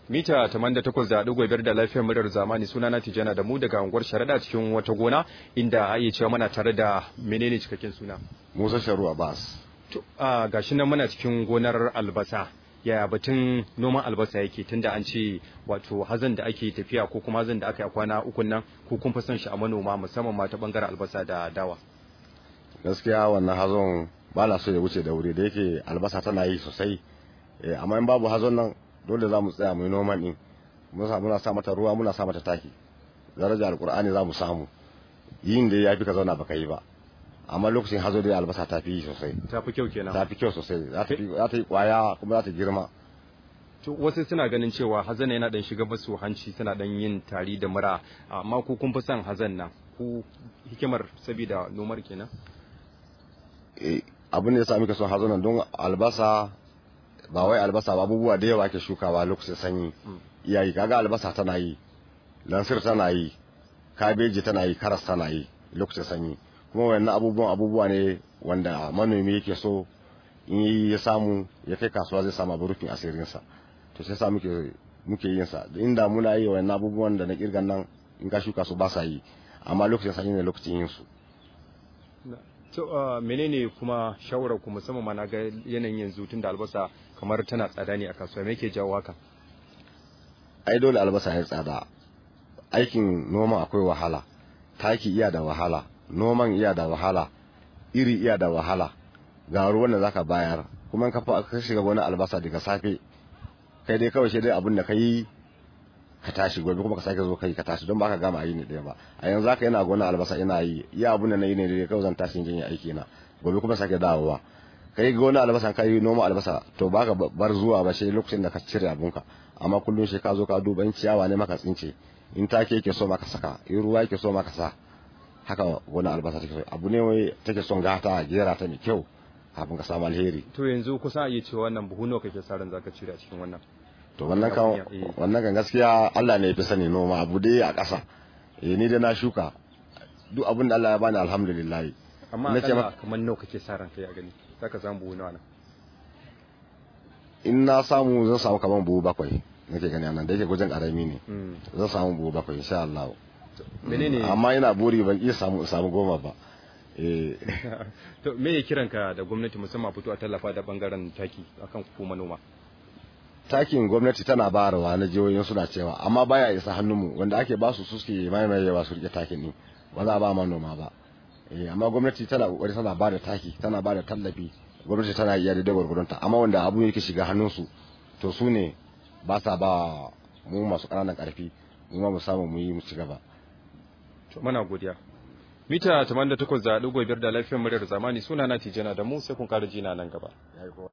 mita 88.5 da lafiyar muryar zamani suna na tijana da mu daga unguwar sharaɗa cikin wata gona inda a iya cewa muna tare da menene cikakken suna Musa Sharu Abbas. to a gashi nan muna cikin gonar albasa yaya batun noman albasa yake tunda an ce wato hazan da ake tafiya ko kuma hazan da aka yi a kwana ukun nan ko kun fi son shi a manoma musamman ma ta bangaren albasa da dawa Gaskiya wannan hazon ba na so ya wuce da wuri da yake albasa tana yi sosai. Eh, amma in babu hazon nan dole za mu tsaya mu yi noman din. Muna muna sa mata ruwa muna sa mata taki. Daraja alkur'ani za mu samu. Yin da ya fi ka zauna baka yi ba. Amma lokacin hazo da albasa ta fi yi sosai. ta fi kyau kenan Ta fi kyau sosai. Za ta fi- za ta yi kwaya kuma za ta girma. To wasu suna ganin cewa hazan yana dan shiga musu hanci suna dan yin tari da mura amma ku kun fi son hazan nan ku hikimar saboda nomar kenan Eh, abin da ya sa muka son hazo nan don albasa ba wai albasa ba abubuwa da yawa ake shukawa lokacin sanyi iyayi kaga albasa tana yi lansir tana yi kabeji tana yi karas tana yi lokacin sanyi kuma wannan abubuwan abubuwa ne wanda manomi yake so in yi ya samu ya kai kasuwa zai samu rufin asirinsa to sai sa muke muke yin sa inda muna yi wannan abubuwan da na kirgan nan in ka shuka su ba sa yi amma lokacin sanyi ne lokacin yin su to uh, menene kuma shawarar ku musamman ma na ga yanayin yanzu tunda albasa kamar tana tsada ne a kasuwa me yake jawo haka ai dole albasa ya tsada aikin noma akwai wahala taki iya da wahala noman iya da wahala iri iya da wahala ga ruwan da zaka bayar kuma in ka fa- ka shiga wani albasa daga safe kai dai kawai shi dai abin da ka yi ka tashi gobe kuma ka sake zo kai ka tashi don ba ka gama ayi ne ɗaya ba a yanzu haka yana gona albasa ina yi iya abin da na yi ne dai kawai zan tashi in yi aiki na gobe kuma sake dawowa kai gona albasa ka yi noma albasa to ba ka bar zuwa ba sai lokacin da ka cire abunka amma kullum shi ka zo ka duba in ciyawa ne maka tsince in take yake so maka saka in ruwa yake so maka sa haka wani albasa take so abu ne wai take son gata a gera ta mai kyau kafin ka samu alheri to yanzu kusa a iya cewa wannan buhu nawa kake sa ran zaka cire a cikin wannan to wannan kan Eh. wannan kan gaskiya Allah ne ya fi sani noma abu dai a ƙasa eh ni da na shuka duk abin da Allah ya bani alhamdulillah amma Na ce akalla maka- kamar nawa kake sa ran kai a gani zaka samu buhu nawa nan in na samu zan samu kaman buhu bakwai nake gani anan da yake gujin karami ne Mm. zan samu buhu bakwai insha Allah menene amma ina buri ban iya samu samu goma ba eh to me ya kiranka da gwamnati musamman a fito a tallafa da bangaren taki akan ku manoma takin gwamnati tana bayarwa na jihohin suna cewa amma baya isa hannunmu wanda ake ba su suke maimayewa su rike takin ne ba za a ba manoma ba eh amma gwamnati tana kokari tana ba da taki tana ba da tallafi gwamnati tana iya da gwargwadonta amma wanda abu yake shiga hannunsu to su ne ba sa ba mu masu ƙananan ƙarfi mu ma mu samu mu yi mu ci gaba to muna godiya mita 88.5 da lafiyar muryar zamani suna na tijana da mu sai kun ƙara jina nan gaba